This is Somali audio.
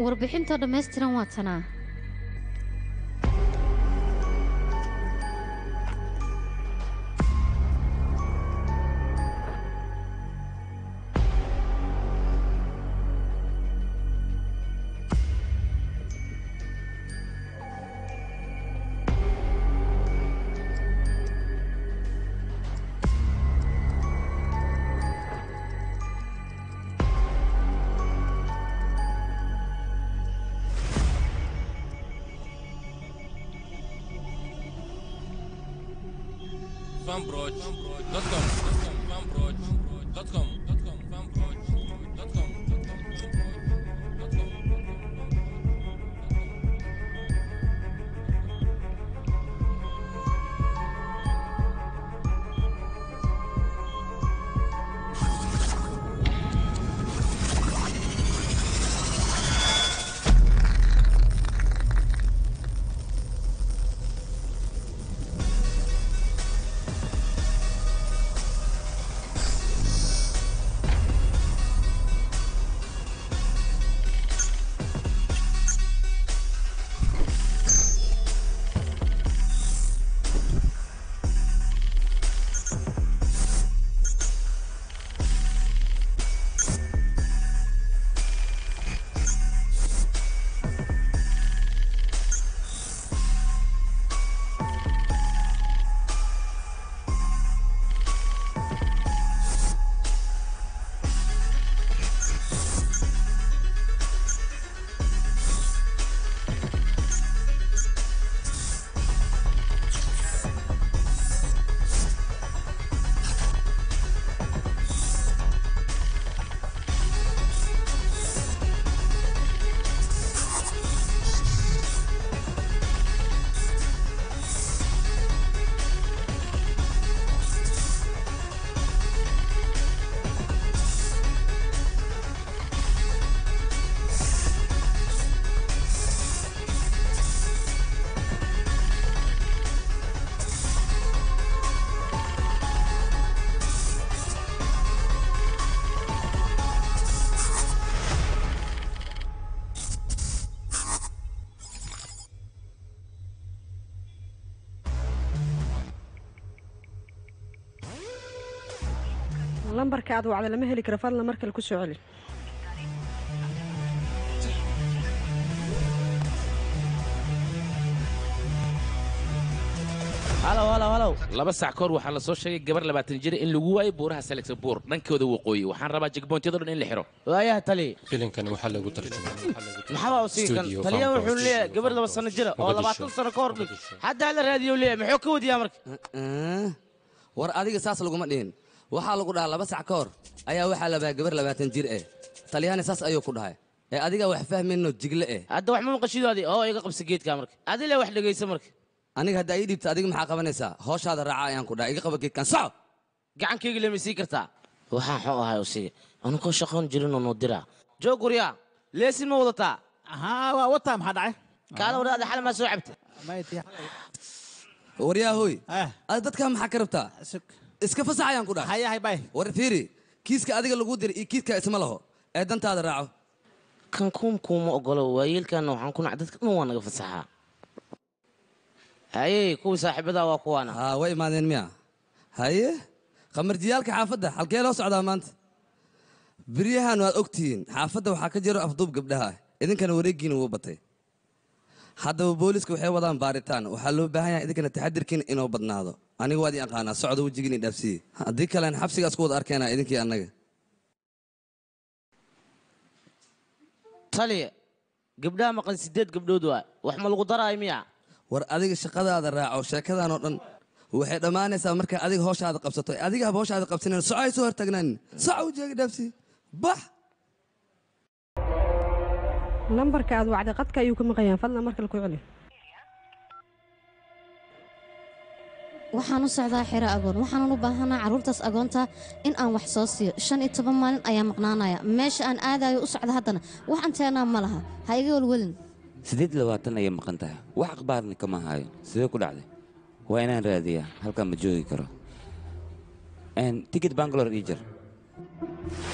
warbixintoo dhammaystiran waa tanaa fanbroch.com fanbroch.com fanbroch.com lambarka aad wacda lama heli karo fadlan mar kale ku soo celi halow halow halow laba sac kahor waxaa la soo sheegay gabar labaatan jira in lagu waayay buuraha selexabuur dhankooda waqooyi waxaan rabaa jegboontyada dhan in la xiro waayaha tali filimkan waxaa lagu tarjumay maxaa u sii kan Studio taliya Farm wuxuu Production. leeyahay gabar laba sano jira oo Mogadisho. labaatan sano ka hor dhig hadda hala raadiyo leeyahay muxuu ka wadiyaa marka war adiga saas laguma dhihin waxaa lagu dhahaa laba sac ka hor ayaa waxaa labaa gabar labaatan jir eh talyaani saas ayuu ku dhahay ee adiga wax fahmayno jigle eh hadda wax ma maqashidoodi oo iga qabsa geedka marka adile wax dhegaysa marka aniga hadda ii dhiibta adiga maxaa qabanaysaa hooshaada raaca ayaan ku dhahay iga qaba geedkan soco gacankayga lama sii kartaa waxaan xoo ahay usiga anukoo shaqoon jirinoo noo diraa joog guryaa leesin ma wadataa haa waa wataa maxaa dhacay kaala wadaada xal maa soo cabta waryaahoy ad dadkaa maxaa ka rabtaa iska fasax ayaan ku dhahay war fiiri kiiska adiga lagu diray iyo kiiska isma laho ee dantaada raaco kan kuum kuuma ogolo waayeelkaana waxaan ku nac dadka dhan waa naga fasaxaa haye kuwii saaxiibadaa waa kuwaana haa way imaadeen miya haye khamarjiyaalka xaafadda halkee loo socdaa maanta beryahan waad ogtihiin xaafadda waxaa ka jiro afduub gabdhaha idinkana wareegiina wuu batay haddaba booliska waxay wadaan baaritaan waxaa loo baahan yahay idinkana taxadirkiina inoo badnaado aniga waad ii aqaanaa socda wejigiina dhaafsiye haddii kalen xabsigaas ku wada arkeenaa idinkii annaga taliya gabdhaha maqan sideed gabdhood waa wax ma lagu daraayo miya war adiga shaqadaada raaco sheekadan oo dhan waxay dhammaanaysaa markaa adiga hooshaada qabsato adiga haba hooshaada qabsanan soco ay soo hortaagnaan soco wejiga dhaafsiye bax lambarka aad wacday qadka ayuu ka maqayaan fadlan mar kale ku celi waxaan u socdaa xero agoon waxaanan u baahanaa carruurtaas agoonta in aan wax soo siiyo shan iyo toban maalin ayaa maqnaanaya meesha aan aadayo u socda haddana wax anteenaa ma laha ha iga welwelin siddeed iyo labaatan ayay maqan tahay wax akhbaarni kama hayo sidee ku dhacday waa inaan raadiyaa halkaa ma joogi karo tikit bangalore ii jar